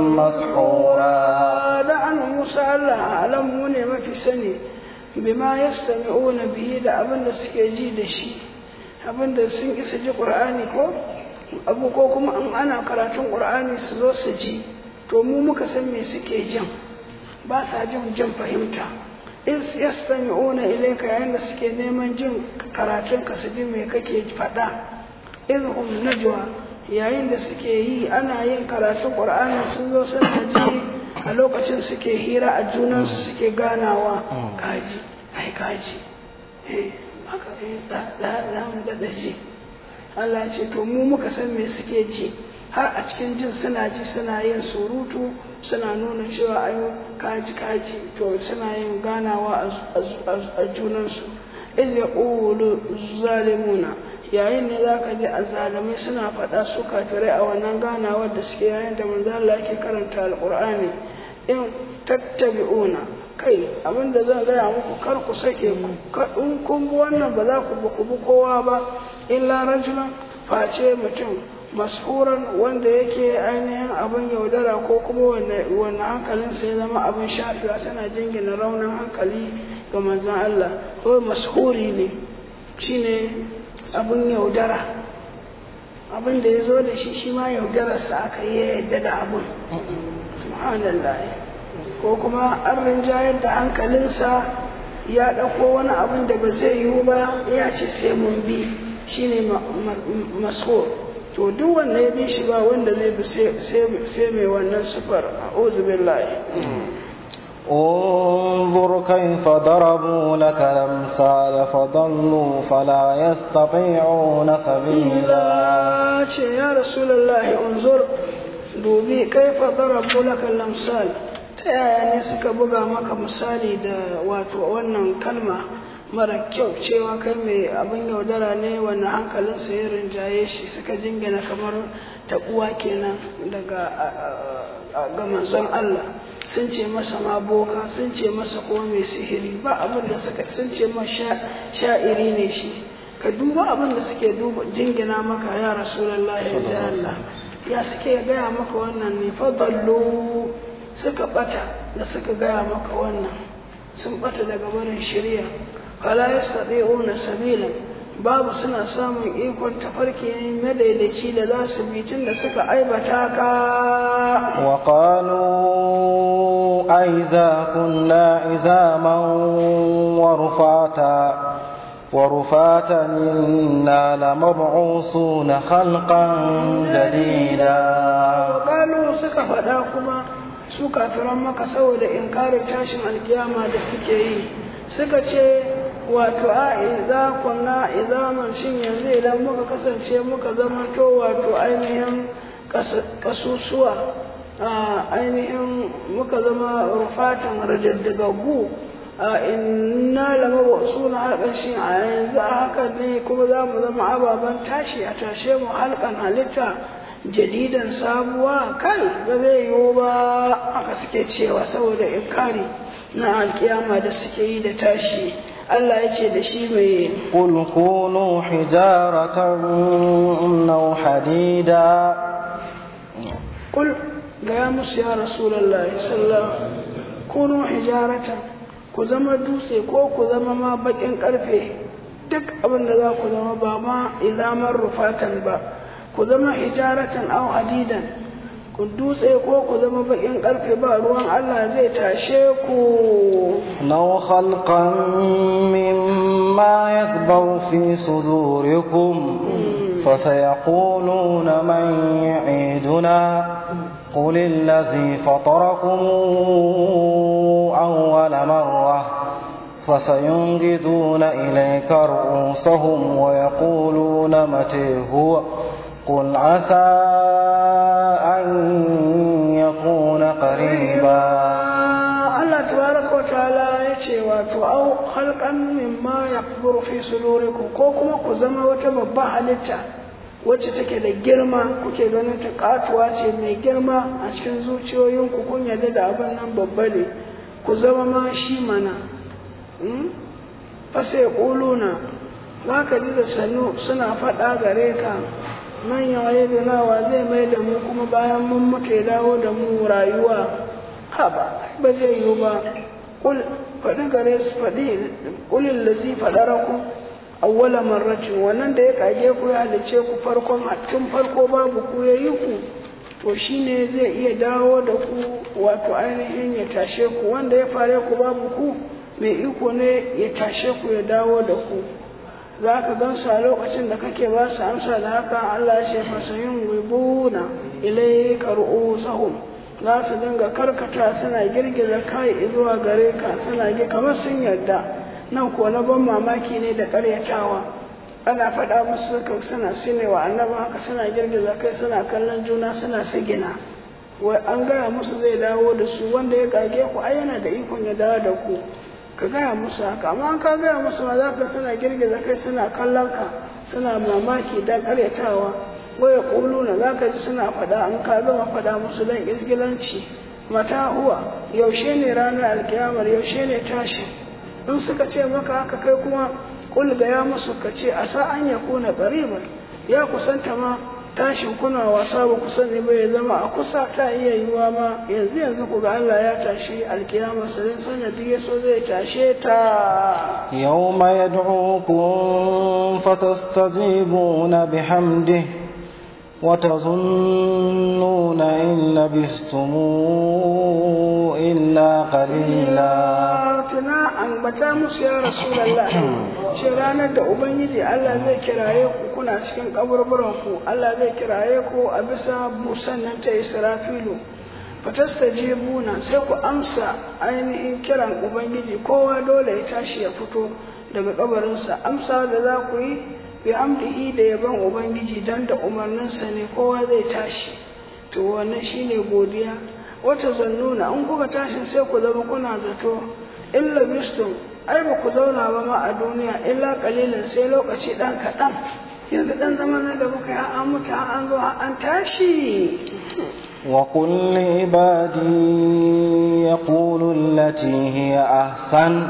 مسحورا da Musa Allah alamu ne mafi sani bima yastami'una bihi da abin da suke ji da shi abin da sun isa ji Qur'ani ko abu ko kuma in ana karatun Qur'ani su zo su ji to mu muka san me suke jin ba sa jin jin fahimta is yastami'una ilayka yayin da suke neman jin karatun ka su ji me kake faɗa izhum najwa yayin da suke yi ana yin karatun Qur'ani sun zo suna ji a lokacin suke hira a junansu suke ganawa kaji ai kaji eh haka eh za mu daɗa ji Allah ya ce to mu muka san me suke ji har a cikin jin suna ji suna yin surutu suna nuna cewa ai kaji kaji to suna yin ganawa a junansu iz yaqulu zalimuna yayin ne za ka ji azalamai suna faɗa su kafirai a wannan ganawar da suke yayin da manzo Allah yake karanta alqur'ani in tattabi'una kai abinda zan gaya muku kar ku sake ku in kun bi wannan ba za ku bi ku bi kowa ba illa rajulan face mutum mashuran wanda yake ainihin abin yaudara ko kuma wanne hankalinsa ya zama abin shafiwa tana jingina raunin hankali ga manzon Allah ko mashuri ne shine abin yaudara abin da ya zo da shi shi ma yaudararsa aka yi yadda da abin subhanallah ko kuma an rinjayar da hankalinsa ya ɗauko wani abin da ba zai yiwu ba ya ce sai mun bi shine maso to duk wanda ya bi shi ba wanda zai bi sai mai wannan sufar a billahi انظر كيف ضربوا لك الأمثال فضلوا فلا يستطيعون سبيلا يا رسول الله انظر dubi kaifa darabu laka lamsal ta yaya ne suka buga maka misali da wato wannan kalma mara kyau cewa kai mai abin yaudara ne wannan hankalinsa ya rinjaye shi suka jingina kamar taɓuwa kenan daga ga manzon Allah sun ce masa ma boka sun ce masa kuma mai sihiri ba abin da suka sun ce ma sha'iri ne shi ka duba abin da suke duba jingina maka ya rasulullahi da Allah ya suke gaya maka wannan ne fadallu suka bata da suka gaya maka wannan sun bata daga barin shirya fala yastati'una sabilan babu suna samun ikon tafarki ne madaidaici da za su bi tun da suka aibata ka wa qalu aiza kunna izaman wa rufata ورفاتا إنا لمبعوثون خلقا جديدا وقالوا سكا فدا كما suka firan maka saboda inkarin tashin alkiyama da suke yi suka ce wato a idza kunna izaman shin yanzu idan muka kasance muka zama to wato ainihin kasusuwa ainihin muka zama rufatan rajaddagagu a inna lama wasu na halkan shi a yanzu a haka ne kuma za mu zama ababen tashi a tashe mu halkan halitta jadidan sabuwa kai ba zai yiwu ba haka suke cewa saboda inkari na alkiyama da suke yi da tashi Allah ya ce da shi mai قل كونوا حجارة أو حديدا kul gaya musu ya rasulallah sallallahu kunu hijaratan ku zama dutse ko ku zama ma bakin karfe duk abin da za ku zama ba ma izamar rufatan ba ku zama hijaratan aw hadidan ku dutse ko ku zama bakin karfe ba ruwan Allah zai tashe ku نو خلقا مما يكبر في صدوركم فسيقولون من يعيدنا قل الذي فطركم أول مرة فسينجدون إليك رؤوسهم ويقولون متى هو قل عسى أن يكون قريبا Allah tabaraka wa ta'ala ya ce wato au halqan mimma yakburu fi sudurikum ko kuma ku zama wata babba halitta wacce take da girma kuke ganin ta katuwa ce mai girma a cikin zuciyoyinku kun yarda da abin nan babba ne ku zama ma shi mana fasa ya ƙuluna za ka ji da sannu suna faɗa gare ka manyan wayeduna zai mai da mu kuma bayan mun mutu ya dawo da mu rayuwa ha ba ba zai yiwu ba kul faɗi gare su faɗi kulin lazi faɗara ku awwala marratin wannan da ya kage ku ya halice ku farkon tun farko babu ku ya yi ku to shine zai iya dawo da ku wato ainihin ya tashe ku wanda ya fare ku babu ku mai iko ne ya tashe ku ya dawo da ku za ka gan su a lokacin da kake ba su amsa da haka Allah ya ce fasayin wibuna ilai kar'u sahum za su dinga karkata suna girgiza kai zuwa gare ka suna gi kamar sun yarda nan ko na ban mamaki ne da karyatawa ana faɗa musu suka suna sinewa annabin haka suna girgiza kai suna kallon juna suna sigina wai an gaya musu zai dawo da su wanda ya kage ku ai yana da ikon ya dawo da ku ka gaya musu haka amma an ka gaya musu ma za ka suna girgiza kai suna kallon ka suna mamaki dan karyatawa waya kuluna za ka ji suna faɗa an ka gama faɗa musu dan izgilanci mata huwa yaushe ne ranar alkiyamar yaushe ne tashi in suka ce maka haka kai kuma kul ya musu ka ce a sa an ya kuna ƙariban ya kusanta ma tashin kuna wasa ba ku sani ba ya zama a kusa ta iya yiwuwa ma yanzu yanzu ku ga Allah ya tashi alkiyama sai sanya duk yaso zai tashe ta yawma yad'ukum fatastajibuna bihamdihi وتظنون إن لبثتم إلا قليلا tuna an bata musu ya rasulallah ce ranar da ubangiji Allah zai kiraye ku kuna cikin kaburburan ku Allah zai kiraye ku a bisa busan nan ta Israfilu fatastajibuna sai ku amsa ainihin kiran ubangiji kowa dole ya tashi ya fito daga kabarinsa amsa da za ku yi bi amdihi da yaban ubangiji dan da umarninsa ne kowa zai tashi to wannan shine godiya wata zannuna in kuka tashi sai ku zama kuna zato illa bistum ai ba ku zauna ba ma a duniya illa kalilan sai lokaci dan kaɗan yanzu dan zaman da muka yi an mutu an zo an tashi وقل لعبادي يقولوا التي هي أحسن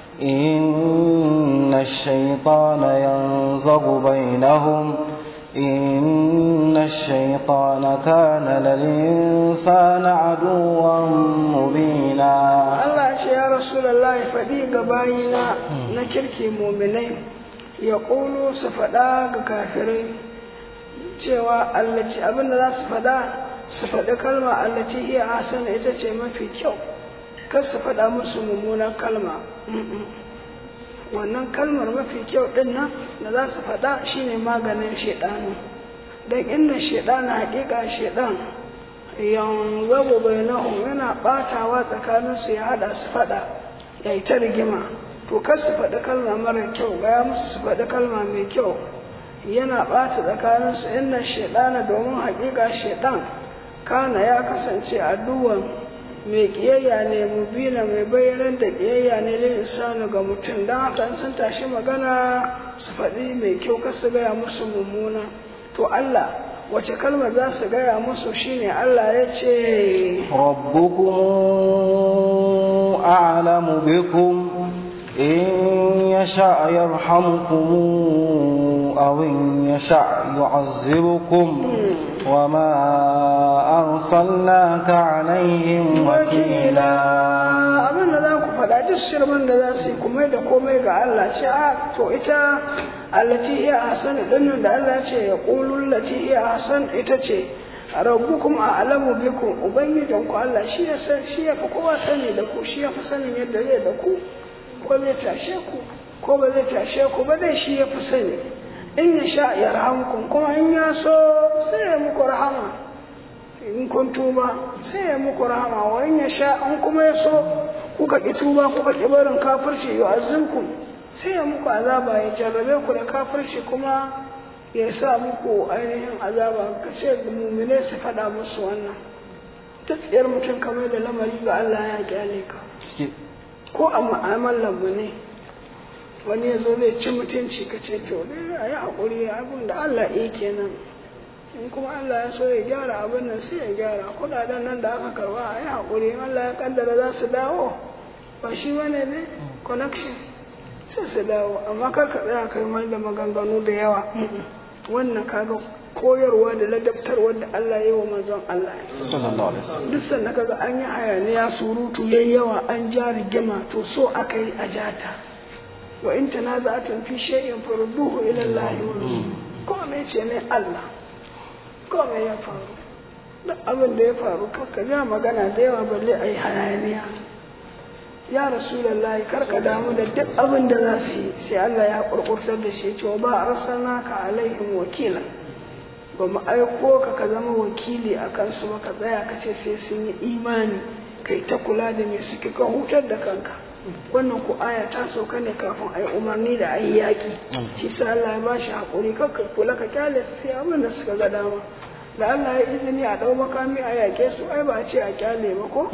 إن الشيطان ينزغ بينهم إن الشيطان كان للإنسان عدوا مبينا Allah ce ya Rasulallah ya faɗi ga bayina na kirki muminai ya ƙulu su faɗa ga kafirai cewa allaci abinda za su faɗa su faɗi kalma allaci iya hasana ita ce mafi kyau kar su faɗa musu mummunan kalma wannan kalmar mafi kyau ɗin nan da za su faɗa shine maganin shaidanu don inda shaidana haƙiƙa shaidan yanzu bainahum yana ɓatawa tsakaninsu ya haɗa su faɗa ya yi ta rigima to kar su faɗi kalma mara kyau gaya musu su faɗi kalma mai kyau yana ɓata tsakaninsu inna shaidana domin haƙiƙa shaidan kana ya kasance addu'an mai ƙiyayya ne mubina mai bayyanar da ƙiyayya ne lil insani ga mutum don haka in sun tashi magana su faɗi mai kyau kar su gaya musu mummuna to Allah wace kalma za su gaya musu shine Allah ya ce ربكم أعلم بكم إن يشاء يرحمكم أو إن يشاء يعذبكم وما أرسلناك عليهم وكيلا abin da za ku faɗa duk shirman da za su yi kuma da komai ga Allah ce a to ita allati iya hasan dinnan da Allah ce ya qulul lati iya hasan ita ce rabbukum a'lamu bikum ubangijin ku Allah shi ya san shi ya fi kowa sani da ku shi ya fi sanin yadda zai da ku ko zai tashe ku ko ba zai tashe ku ba dai shi ya fi sani in ya sha ya rahamkum kuma in ya so sai ya muku rahama in kun tuba sai ya muku rahama wa in ya sha an kuma ya so kuka ki tuba kuka ki barin kafirci yu'azzimkum sai ya muku azaba ya jarrabe ku da kafirci kuma ya sa muku ainihin azaba ka ce mumine su faɗa musu wannan duk tsayar mutum kamar da lamari ga Allah ya kyale ka ko a mu'amalar mu ne wani ya zo zai ci mutunci ka ce to dai a yi haƙuri abin da Allah ya kenan in kuma Allah ya so ya gyara abin nan sai ya gyara kuɗaɗen nan da aka karba a yi haƙuri in Allah ya kaddara za su dawo ba shi bane ne connection sai su dawo amma kar ka tsaya kai mai da maganganu da yawa wannan kaga koyarwa da ladabtarwa da Allah ya yi wa manzon Allah sallallahu alaihi wasallam duk sanda kaga an yi hayaniya surutu yayi yawa an ja rigima to so aka yi a jata wa in tanaza'atun fi shay'in farudduhu ila Allah wa rasul ko me ce ne Allah ko me ya faru duk abin da ya faru kakka ja magana da yawa balle ayi hayaniya ya rasulullahi karka damu da duk abin da za su yi sai Allah ya kurkurtar da shi cewa ba arsalnaka alaihim wakila ba mu aiko ka ka zama wakili a kansu ba ka tsaya ka ce sai sun yi imani kai ta kula da me suke ka hutar da kanka wannan ku aya ta sauka ne kafin a yi umarni da a yi yaƙi shi sa Allah ya ba shi haƙuri kakka kula ka kyale su sai abin da suka ga dama da Allah ya izini a ɗau makami a yaƙe su ai ba a ce a kyale ba ko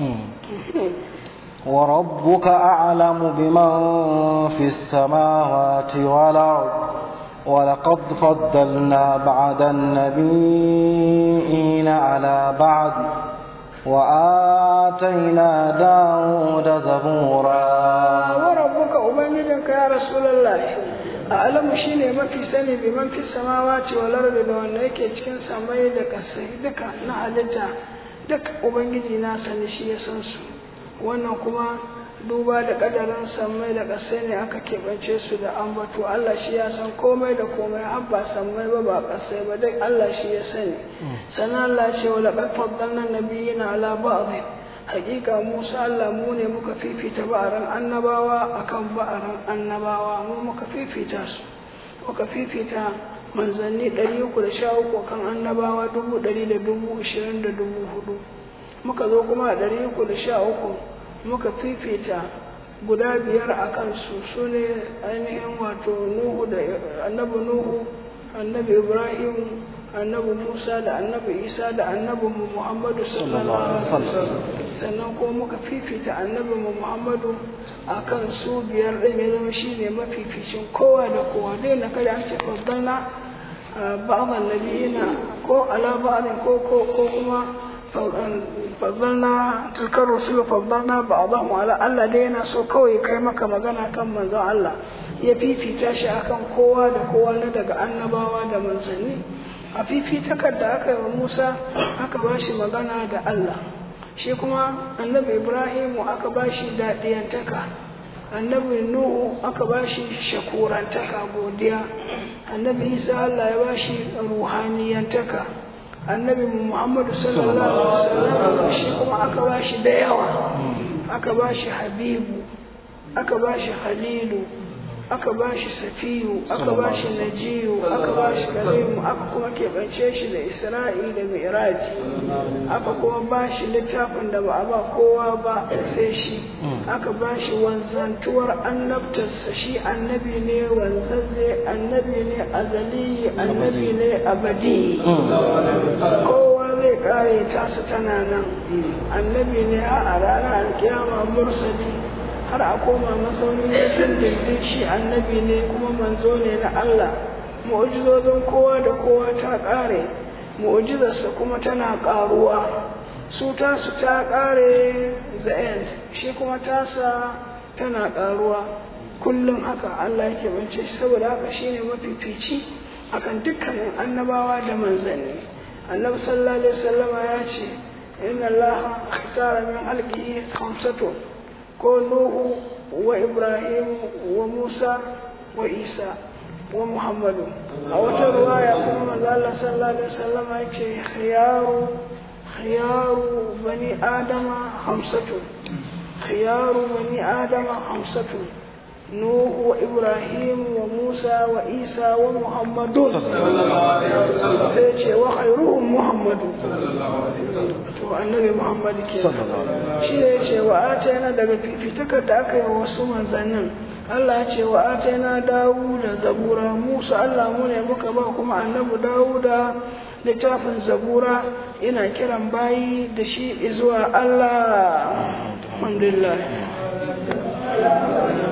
وربك أعلم بمن في السماوات والأرض ولقد فضلنا بعد النبيين على بعد وآتينا داود زبورا وربك أبنجدك يا رسول الله أعلم شيني ما في سني بمن في السماوات والأرض لو أنك cikin samai da kasai duka na halitta duk ubangiji na sani shi ya san su wannan kuma duba da kadarin sammai da ƙasai ne aka keɓance su da ambato Allah shi ya san komai da komai har ba sammai ba ba ƙasai ba duk Allah shi ya sani sannan Allah ce wa laqad faddalna nabiyina ala ba'd hakika Musa Allah mu ne muka fifita ba'aran annabawa akan ba'aran annabawa mu muka fifita su muka fifita manzanni 313 kan annabawa dubu ɗari da dubu ishirin da dubu hudu muka zo kuma a ɗari uku da sha uku muka fifita guda biyar a kansu su ne ainihin wato nuhu da annabi nuhu annabi ibrahim annabi musa da annabi isa da annabi muhammadu sallallahu alaihi wasallam sannan kuma muka fifita annabi muhammadu a kan su biyar ɗin ya zama shi ne mafificin kowa da kowa dai na kada an ce faddana ba'adan nabiyina ko ala ba'adin ko ko kuma faddalna tilkar rusulu faddalna ba'dahu ala Allah dai yana so kawai kai maka magana kan manzon Allah ya fifita shi akan kowa da kowa na daga annabawa da manzanni a fifitakar da aka yi wa Musa aka ba shi magana da Allah shi kuma annabi Ibrahimu aka ba shi daɗiyantaka annabi Nuhu aka ba shi shakurantaka godiya annabi Isa Allah ya ba shi ruhaniyantaka annabi muhammadu sallallahu alaihi wasallam shi kuma aka ba shi da yawa aka ba shi habibu aka ba shi halilu aka ba shi safiyu aka ba shi najiyu aka ba shi kalimu aka kuma keɓance shi da isra'i da mi'raji aka kuma ba shi littafin da ba a ba kowa ba sai shi aka ba shi wanzantuwar annabtarsa shi annabi ne wanzazze annabi ne azali annabi ne abadi kowa zai kare tasa tana nan annabi ne a ranar alkiyama mursali har a koma masaunin yankin dindin shi annabi ne kuma manzo ne na Allah mu'ujizozin kowa da kowa ta ƙare mu'ujizarsa kuma tana ƙaruwa su tasu ta ƙare the end shi kuma tasa tana ƙaruwa kullum haka Allah yake bance shi saboda haka shine mafifici akan dukkanin annabawa da manzanni annabi sallallahu alaihi wasallama ya ce inna Allah ikhtara min alqihi khamsatun ko Nuhu wa Ibrahim wa Musa wa Isa wa muhammadu a wata ruwaya kuma manzo Allah sallallahu alaihi wasallam ya ce khiyaru khiyaru bani adama hamsatu khiyaru bani adama hamsatu نوح وإبراهيم وموسى وإيسى ومحمد سيتي وخيرهم محمد annabi Muhammad ke shi ne ce wa atayna daga fifikar da aka yi wa wasu manzannin Allah ya ce wa atayna dawu da zabura Musa Allah mu ne muka ba kuma annabi dawu da littafin zabura ina kiran bayi da shi zuwa Allah alhamdulillah